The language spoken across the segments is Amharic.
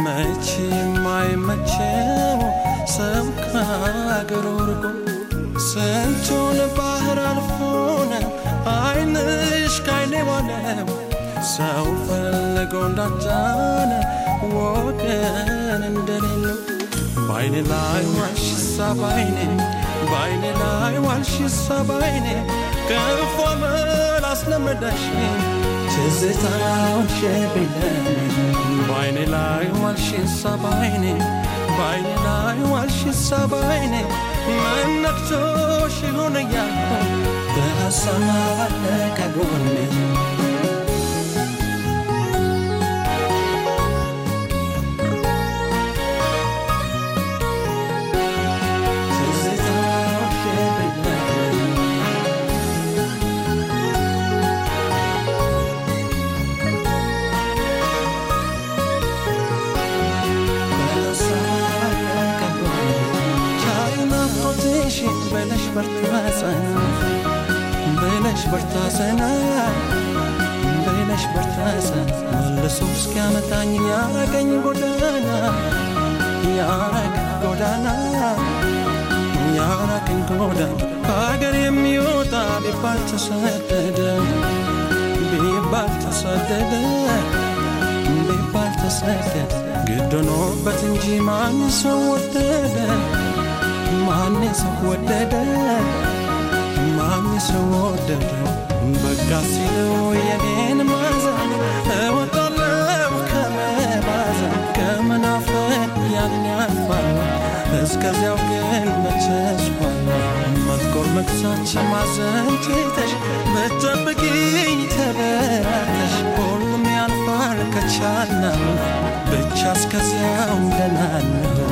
መቼም አይመቸው ሰው ከአገሩ ርቆ ስንቱን ባህር አልፎነ አይንሽ ካይኔ ዋለው ሰው ፈልጎ እንዳጫነ ወገን እንደሌለው ባይኔ ላይ ዋልሽሳ ባይኔ ባይኔ ላይ ዋልሽሳ ባይኔ ክፉ አመል አስለመደሽኝ ትዝታውን ሸብለን ባይኔ ላይ ዋልሽሳ ባይኔ ባይኔ ላይ ዋልሽሳ ባይኔ መነክቶሽ ይሆን እያልኩ በሀሳብ ከጎኔ በለሽ በርታሰና በለሽ በርታሰና በለሽ በርታሰና መልሶ እስኪያመጣኝ ያረገኝ ጎዳና ያረገኝ ጎዳና ያረገኝ ጎዳና ከሀገር የሚወጣ ቢባል ተሰደደ ቢባል ተሰደደ ቢባል ተሰደደ ግድ ሆኖበት እንጂ ማን ሰው ወደደ ማን ሰው ወደደ ማን ሰው ወደደ በቃ ሲለው የኔን ማዘን እወጣለሁ ከመባዘን ከመናፈቅ ያን ያልፋል እስከዚያው ግን መቸስኳል መጥቆር መክሳች ማዘን ትተሽ ብትጠብቂኝ ተበራተሽ ሁሉም ያልፋል ከቻልና ብቻ እስከዚያው ደህና ነው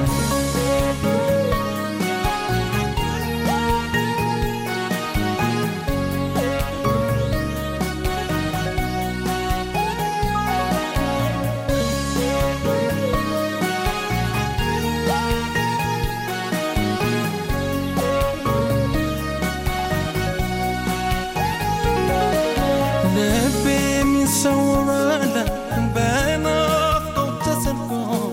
ልቤ የሚሰውራለ በናፍቆት ተሰልፎ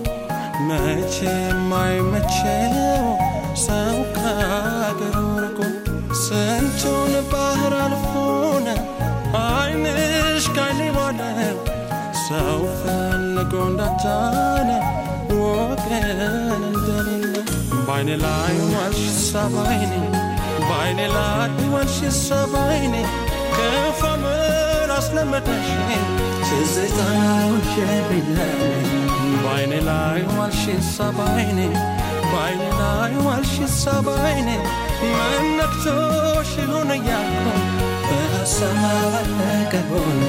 መቼም አይመቸው ሰው ከአገሩ ርቆ ስንቱን ባህር አልፎነ አይንሽ ካይኔ ዋለው ሰው ፈልጎ እንዳጫነ ወገን እንደሌለ ባይኔ ላይ ዋልሽ ሰባይኔ ባይኔ ላይ ዋልሽ ሰባይኔ ክፉ አመል አስለመደሽኝ ትዝታውን ሸብለን ባይኔ ላይ ዋልሽ ሰባይኔ ባይኔ ላይ ዋልሽ ሰባይኔ መነክቶሽ ይሆን እያልኩ በሀሳብ ከጎኔ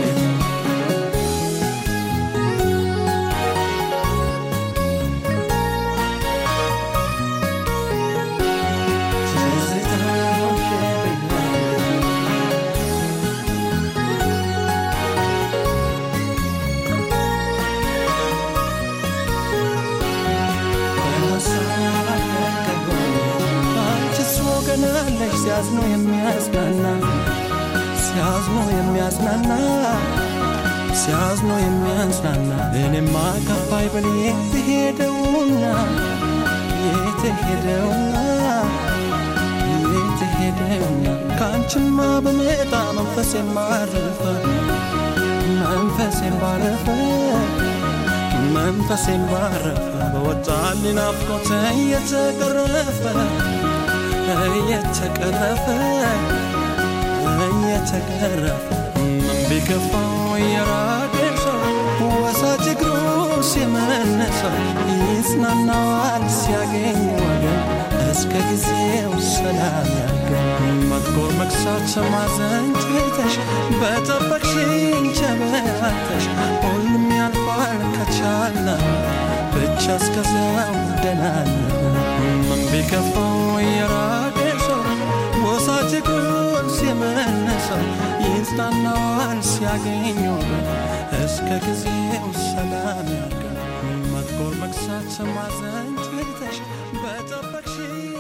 ወገናለሽ ሲያዝኖ የሚያጽናና ሲያዝኖ የሚያጽናና ሲያዝኖ የሚያጽናና እኔማ ከፋይ ብል የትሄደውና የትሄደውና የትሄደውና ከአንቺማ በመጣ መንፈስ የማረፈ መንፈስ የማረፈ መንፈስ የማረፈ በወጣልኝ ናፍቆት እየተቀረፈ እየተቀረፈ እየተቀረፈ ምን ቢከፋው የራቀ ሰው ወሳጅ እግሩ ሲመነሰው ይጽናናዋል ሲያገኝ ወገን እስከ ጊዜው ሰላም ያርገን መጥቆር መክሳት ማዘን ትተሽ በጠበቅሽኝ ቸበራተሽ ሁሉም ያልፋል ከቻለ ብቻ እስከዚያው ደህና ምን ቢከፋው የራቀ ሰው ወሳጅ እግሩን ሲመነሰው ይጽናናዋል ሲያገኝ ወገን እስከ ጊዜው ሰላም ያርገን መጥቆር መክሳት ማዘን ትተሽ በጠበቅሽኝ